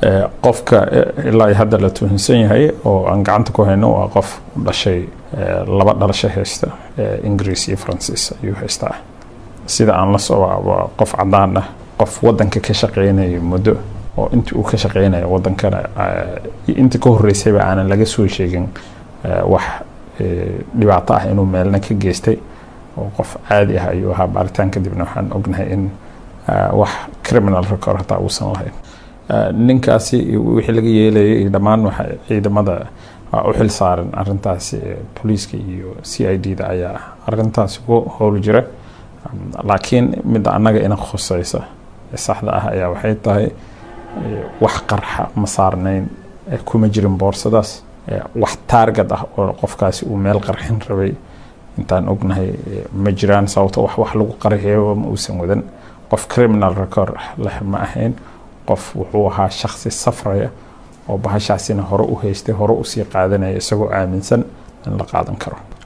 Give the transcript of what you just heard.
qofka ilaa hadda la tuhunsan yahay oo aan gacanta ku hayno waa qof dhashay laba dhalasho haysta ingiriis iyo faransiis ayuu haystaa sida aan la socaa waa qof cadaan ah qof wadanka ka shaqeynaya muddo oo intii uu ka shaqeynaya wadankana intii ka horeysayba aanan laga soo sheegin wax dhibaato ah inuu meelna ka geystay oo qof caadi ah ayuu ahaa baaritaan kadibna waxaan ognahay in wax criminal record hataa uusan lahayn ninkaasi wixii laga yeelayay iyo dhammaan waxa ciidamada u xil saaran arintaasi booliiska iyo c i d da ayaa arintaasi ku howl jira laakiin midda annaga ina khuseysa saxda ah ayaa waxay tahay wax qarxa ma saarnayn kuma jirin boorsadaas wax taargad ah oo qofkaasi uu meel qarxin rabay intaan ognahay ma jiraan sababto wax wax lagu qarxiyo ma uusan wadan qof criminal record leh ma ahayn qof wuxuu ahaa shaksi safraya oo bahashaasina hore u haystay hore usii qaadanaya isagoo aaminsan in la qaadan karo